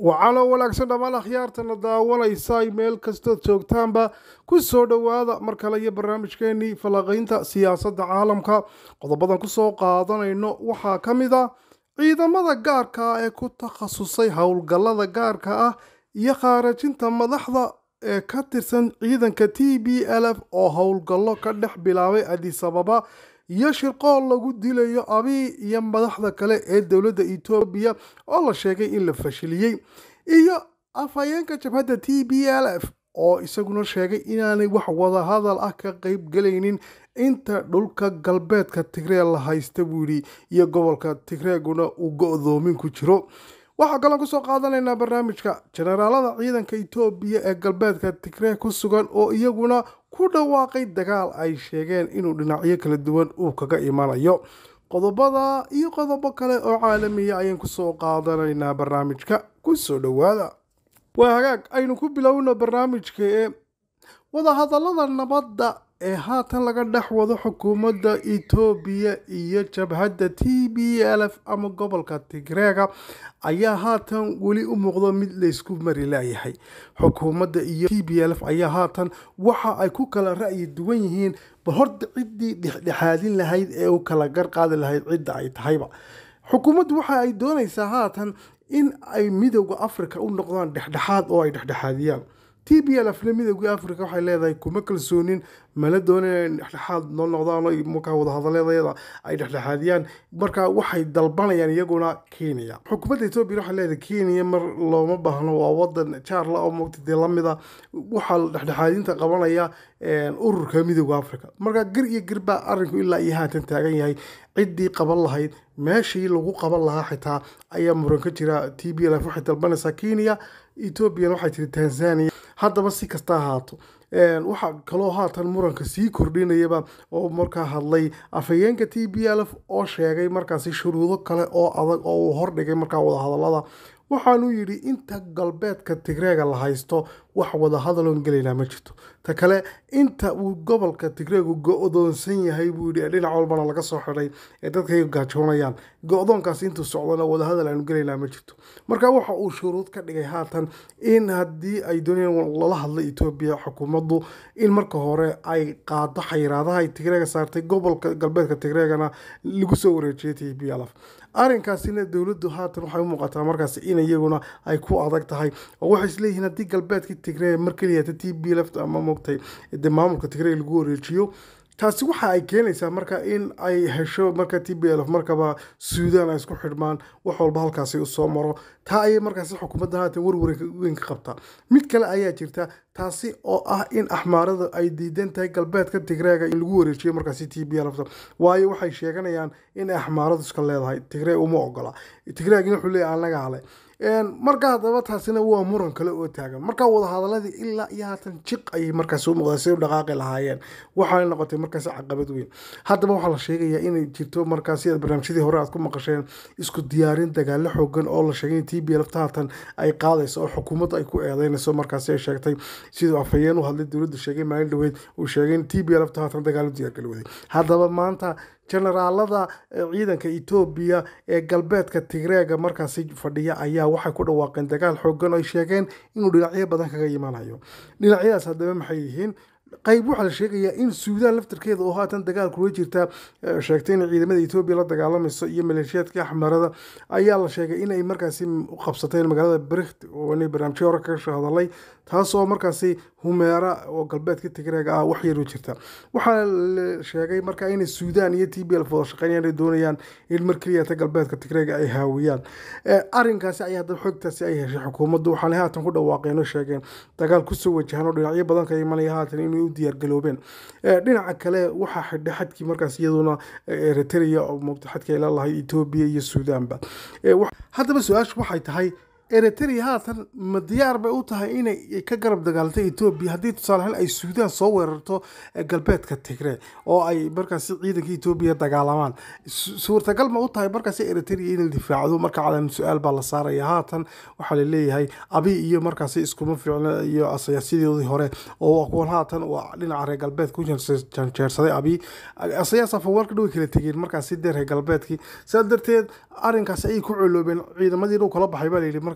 wacalo wanaagsan dhammaan akhyaartana daawanaysa meel kastood joogtaanba ku soo dhowaada mar kale iyo barnaamijkeenii falanqaynta siyaasadda caalamka qodobadan kusoo qaadanayno waxaa ka mid ah ciidamada gaarka ah ee ku takhasusay howlgallada gaarka ah iyo khaarajinta madaxda ee ka tirsan ciidanka t b l f oo howlgallo ka dhex bilaabay adisababa iyo shirqool lagu dilayo abiy iyo madaxda kale ee dowladda etoobiya oo la sheegay in la fashiliyey iyo afhayeenka jabhadda t b l f oo isaguna sheegay inaanay wax wadahadal ah ka qeybgelaynin inta dhulka galbeedka tigree la haysta buu yidhi iyo gobolka tigreeguna uu go-doomin ku jiro waxaa kaloo kusoo qaadanaynaa barnaamijka jenaraalada ciidanka etoobiya ee galbeedka tigree ku sugan oo iyaguna ku dhawaaqay dagaal ay sheegeen inuu dhinacyo kala duwan uu kaga imanayo qodobada iyo qodobo kale oo caalamiya ayaan kusoo qaadanaynaa barnaamijka kusoo dhowaada waa hagaag aynu ku bilowno barnaamijka ee wadahadallada nabadda ee haatan laga dhex wado xukuumadda etoobiya iyo jabhadda t b l f ama gobolka tigreega ayaa haatan weli u muuqdo mid laysku mari laayahay xukuumadda iyo t b l f ayaa haatan waxa ay ku kala ra'yi duwan yihiin bal horta ciddii dhexdhexaadin lahayd ee u kala garqaadi lahayd cidda ay tahayba xukuumaddu waxa ay doonaysaa haatan in ay midowda africa u noqdaan dhexdhexaad oo ay dhexdhexaadiyaan t b l f na midowgii africa waxay leedahay kuma kalsoonin mala doonin dhexdhexaad noo noqdaan markaa wadahadaleedayada ay dhexdhexaadiyaan marka waxay dalbanayaan iyaguna kenya xukuumadda etoobiya waxay leedahay kenya mar looma baahno waa wadan jaarla oo mogta dee lamida waxaa dhexdhexaadinta qabanaya ururka midowda africa marka gar iyo gar baa arrinku ilaa iyo haatan taagan yahay ciddii qaban lahayd meeshii lagu qaban lahaa xitaa ayaa muran ka jira t b l f waxay dalbanaysaa kenya ethoobiyan waxay tiri tanzania haddaba si kasta ahaato waxaa kaloo haatan muranka sii kordhinayaba oo markaa hadlay afhayeenka t b l f oo sheegay markaasi shuruudo kale oo adag oo uu hordhigay markaa wadahadalada waxaanuu yidhi inta galbeedka tigreega la haysto wax wadahadaloon gelaynaa ma jirto ta kale inta uu gobolka tigreegu go-doonsan yahay buu yidhi dhinac walbana laga soo xidhay ee dadkay gaajoonayaan go-doonkaas intuu socdana wadahadal aanu gelaynaa ma jirto marka waxa uu shuruud ka dhigay haatan in haddii ay doonayaan lala hadla etoobiya xukuumaddu in marka hore ay qaado xayiraadaha ay tigreega saartay gobolka galbeedka tigreegana lagu soo wareejiyay t b l f arrinkaasina dowladdu haatan waxay u muuqataa markaas in iyaguna ay ku adag tahay oo waxay isleeyihiin haddii galbeedka tigree mar keliyata t b left ama mogtay de maamulka tigree lagu wareejiyo taasi waxa ay keenaysaa marka in ay hesho marka t b l f markaba suudaan ay isku xidhmaan wax walba halkaasi usoo maro taa ayay markaasi xukuumadda haatan warwaran weyn ka qabtaa mid kale ayaa jirta taasi oo ah in axmaarada ay diidan tahay galbeedka tigreega in lagu wareejiyo markaasi t b l waayo waxay sheeganayaan in axmaaradu iska leedahay tigree uma ogola tigreegina wuxuu leeyahy annaga hale marka haddaba taasina waa muran kale oo taagan marka wadahadaladii ilaa iyo haatan jiq ayay markaas u muuqdaan siday u dhaqaaqi lahaayeen waxaana noqotay markaas caqabad weyn haddaba waxaa la sheegayaa inay jirto markaas sida barnaamijyadii hore aad ku maqasheen isku diyaarin dagaalo xoogan oo la sheegay in t b lfta haatan ay qaadayso oo xukuumadda ay ku eedeynayso markaasi ay sheegtay siduu afhayeen u hadlay dowladda sheegay maalin dhaweyd uu sheegay in t b lfta haatan dagaalo diyaargali waday haddaba maanta jenaraalada ciidanka etoobiya ee galbeedka tigreega markaasi fadhiya ayaa waxay ku dhawaaqeen dagaal xoogan ay sheegeen inuu dhinacyo badan kaga imaanayo dhinacyadaas haddaba maxay yihiin qayb waxaa la sheegayaa in suudaan laftarkeeda oo haatan dagaal kula jirta sheegtay in ciidamada etoobiya la dagaalamayso iyo maleeshiyaadka axmarada ayaa la sheegay inay markaasi qabsateen magaalada brikt oo inay barnaamijyo hore kaga hadalay taasoo markaasi humeera oo galbeedka tigreega ah wax yar u jirta waxaa la sheegay marka inay suudaan iyo t b l wada shaqeynayaan ay doonayaan in mar keliyata galbeedka tigreega ay haawiyaan arrinkaasi ayaa haddaba xogtaasi ay heshay xukuumaddu waxaana haatan ku dhawaaqeen oo sheegeen dagaal kusoo wajahan oo dhinacyo badan ka imanaya haatan inay u diyaargaloobeen dhinaca kale waxaa xidhay xadkii markaas iyaduna eritrea oo moogta xadkii ay la lahayd etoobiya iyo suudaanba haddaba su-aashu waxay tahay eritrea haatan ma diyaar bay u tahay inay ka garab dagaalantay etoobiya haddii tusaalehaan ay suudaan soo weerarto galbeedka tigree oo ay markaasi ciidanka etoobiya dagaalamaan suurtagal ma u tahay markaasi eritrea inay difaacdo marka calan su-aal baa la saaraya haatan waxaa la leeyahay abi iyo markaasi iskuma fiicna iyo asayaasyadii hore oo kuwan haatan waa dhinaca reer galbeedka ku janjeersaday abi asayaas afawarka dhow kala tegeen markaasi dee reer galbeedkii sidaa darteed arrinkaasi ayay ku coloobeen ciidamadii dhow kala baxay baa layidhi marka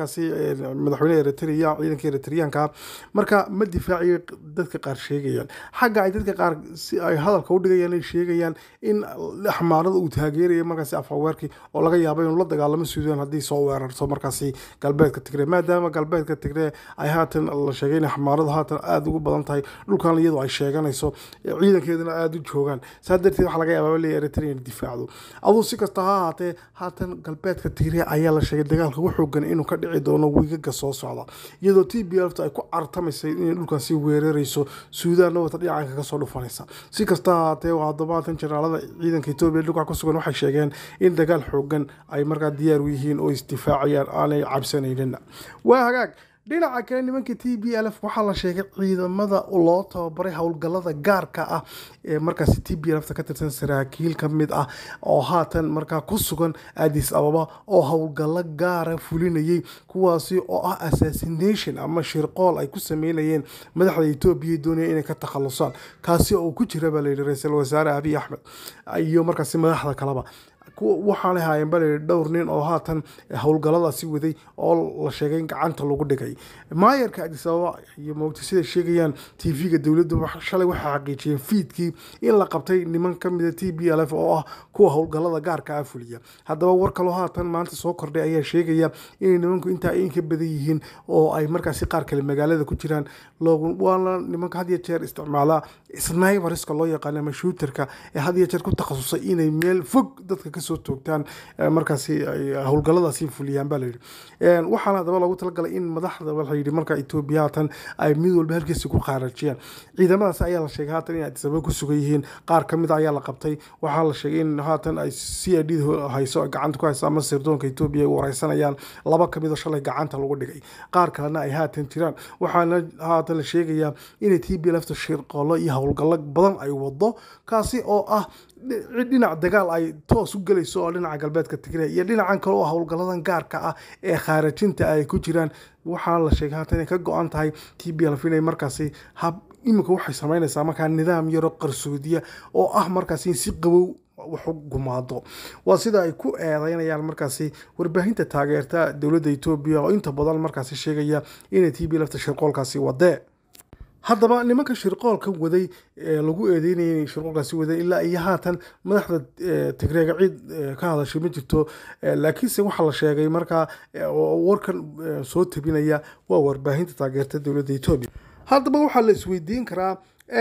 markaasi madaxweyne eritrea ciidanka eritreanka marka ma difaaciyo dadka qaar sheegayaan xagga ay dadka qaar si ay hadalka udhigayaan ay sheegayaan in axmaarada uu taageerayo markaasi afhaweerkii oo laga yaabo inuu la dagaalamo suudaan haddii soo weerarto markaasi galbeedka tigree maadaama galbeedka tigree ay haatan la sheegay in axmaaradu haatan aada ugu badan tahay dhulkan iyadoo ay sheeganayso ciidankeeduna aada u joogaan saa darteed waxaa laga yaabaa leeya eritrea in difaacdo aduu si kasta ha ahaatee haatan galbeedka tigree ayaa la sheegay dagaalka ugu xoogan inuu ka dhici doono wiigaga soo socda iyadoo t b lft ay ku cartamaysay inay dhulkaasi weerarayso suudaanna wata dhinacanka kasoo dhufanaysa si kasta ha ahaatee toddobaatan jenaalada ciidanka etoobiya dhulka ku sugan waxay sheegeen in dagaal xoogan ay markaa diyaar u yihiin oo isdifaacayaan aanay cabsanaynin waa hagaag dhinaca kale nimanka t b l f waxaa la sheegay ciidamada loo tababaray howlgalada gaarka ah ee markaasi t b lfta ka tirsan saraakiil ka mid ah oo haatan markaa ku sugan adis ababa oo howlgalo gaara fulinayay kuwaasi oo ah assassination ama shirqool ay ku sameynayeen madaxda etoobiya doonaya inay ka takhalusaan kaasi oo ku jira baa layidhi ra-iisul wasaare abiy axmed iyo markaasi madaxda kaleba waxaanay haayeen bal dhowr nin oo haatan howlgaladaasi waday oo la sheegay in gacanta lagu dhigay maayarka adis ababa iyo moogta siday sheegayaan t v-ga dowladda shalay waxay xaqiijiyeen fiidkii in la qabtay niman ka mida t b l f oo ah kuwa howlgalada gaarka ah fuliya haddaba war kaloo haatan maanta soo kordhay ayaa sheegaya inay nimanku intaa in ka badan yihiin oo ay markaasi qaar kale magaalada ku jiraan waana nimanka had iyo jeer isticmaala sniberiska loo yaqaano ama shuuterka ee had iyo jeer ku takhasusay inay meel fog dadka kasoo toogtaan markaasi howlgaladaasi fuliyaan baa layidhi waxaana haddaba loogu talagalay in madaxda waxa yidhi marka etoobiya haatan ay mid walba halkiisi ku qaarajiyaan ciidamadaas ayaa la sheegay haatan in adisababa ku sugan yihiin qaar ka mid ayaa la qabtay waxaa la sheegay in haatan ay c i d hayso gacanta ku hayso ama sirdoonka etoobiya ay wareysanayaan laba ka mid oo shalay gacanta lagu dhigay qaar kalena ay haatan jiraan waxaana haatan la sheegayaa inay t b lafta shirqolo iyo howlgallo badan ay wado kaasi oo ah dhinac dagaal ay toos u gelayso oo dhinaca galbeedka tigre iyo dhinacan kale oo howlgaladan gaarka ah ee khaarajinta ay ku jiraan waxaa la sheegay haatan inay ka go-an tahay t b lf inay markaasi hab iminka waxay sameynaysaa markaa nidaam yaro qarsoodiya oo ah markaasi in si qabow waxu gumaado waa sida ay ku eedeynayaan markaasi warbaahinta taageerta dowladda etoobiya oo inta badan markaasi sheegaya inay t b lafta shirqoolkaasi wadee haddaba nimanka shirqoolka waday ee lagu eedeynayay inay shirqoolkaasi waday ilaa iyo haatan madaxda tigreega ciid ka hadashay ma jirto laakiinse waxaa la sheegay markaa warkan soo tabinaya waa warbaahinta taageerta dowladda etoobiya haddaba waxaa la isweydiin karaa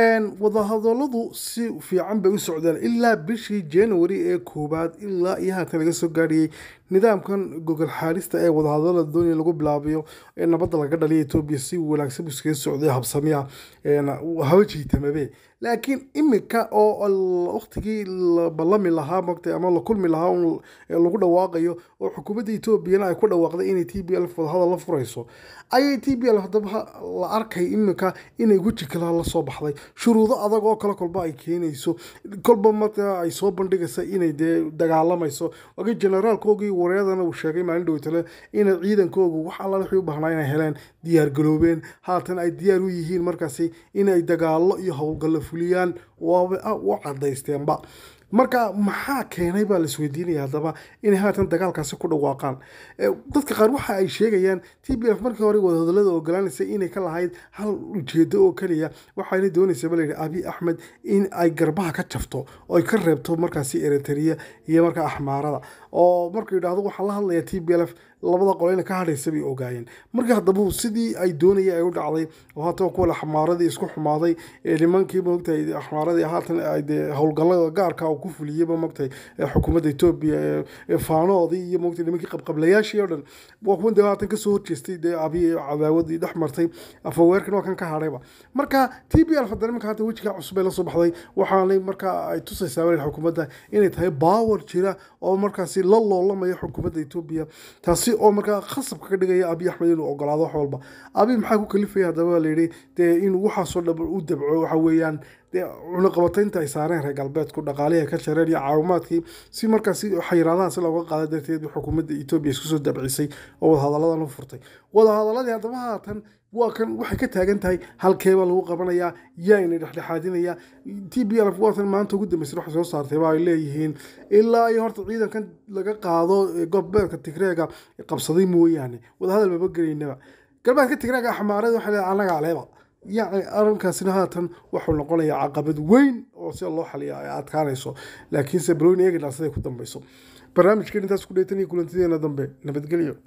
wadahadaladu si fiican bay u socdeen ilaa bishii january ee koowaad ilaa iyo haatan laga soo gaadhiyey nidaamkan gogol xaarista ee wadahadalada doonaya lagu bilaabayo ee nabadda laga dhaliya etoobiya si wanaagsan buu iskaga socday habsamiya haba jiitamabe laakiin imika oo waktigii la ballami lahaa mogtay ama la kulmi lahaa un lagu dhawaaqayo oo xukuumadda etoobiyana ay ku dhawaaqday inay t b l wadahadal la furayso ayay t b l haddaba la arkay imika inay weji kala la soo baxday shuruudo adag oo kale kolba ay keenayso kolba marka ay soo bandhigaysa inay dee dagaalamayso wagi generaalkoogii wareedana uu sheegay maalin dhowtale inay ciidankoogu wax alla wixii u baahnaa inay heleen diyaar garoobeen haatan ay diyaar u yihiin markaasi inay dagaallo iyo howlgallo fuliyaan waaba u cadaysteenba marka maxaa keenay baa la isweydiinaya haddaba inay haatan dagaalkaasi ku dhawaaqaan dadka qaar waxa ay sheegayaan t b f markii hore wadahadalada ogolaanaysa inay ka lahayd hal ujeedo oo keliya waxayna doonaysa ba layidhi abiy axmed in ay garbaha ka jafto oo ay ka reebto markaasi eritrea iyo markaa axmaarada oo markuu yidhaahdo waxaa la hadlaya t b l f labada qoleyna ka hadhaysa bay ogaayeen markii haddaba sidii ay doonaya ay u dhacday oo haatan kuwa axmaaradii isku xumaaday nimankii moogtahay axmaaradii haatan de howlgallada gaarka oo ku fuliyeyba moogtahay xukuumadda etoobiya faanoodii iyo moogtahay nimankii qabqablayaashii oo dhan waa kuwan dee haatan kasoo horjeestay dee abiy cadaawadii dhex martay afaweerkan waa kan ka hadhayba marka t b l hadda nimanka haatan wejigaa cusub ay la soo baxday waxaanay markaa ay tusaysaa weli xukuumadda inay tahay baawer jira oo markaasi la loolamaya xukuumadda etoobiya taasi oo markaa khasabka ka dhigaya abiy axmed inuu ogolaado wax walba abiy maxaa ku kalifaya haddaba layidhi dee inuu waxaasoo dhab u dabco waxa weeyaan dee cunaqabataynta ay saareen reer galbeedku dhaqaalihii ay ka jareen iyo caawimaadkii si markaasi xayiraadahan si looga qaada darteed xukuumadda etoobiya isku soo dabcisay oo wadahadalladan u furtay wadahadaladii haddaba haatan waa kan waxay ka taagan tahay halkeeba lagu qabanayaa yaayna dhexdhexaadinaya t b lf waatan maanta ugu dambeysay waxay soo saartay ba ay leeyihiin ilaa iyo horta ciidankan laga qaado gobeedka tigreega qabsaday mooyaane wadahadal maba gelaynaba galbeedka tigreega axmaareed waxay leedahay annaga aleeba yacni arrinkaasina haatan wuxuu noqonayaa caqabad weyn oo sida loo xaliya ay adkaanayso laakiinse balooyin eegana siday ku dambeyso barnaamijkeen intaas ku dheytan iyo kulantideena dambe nabadgelyo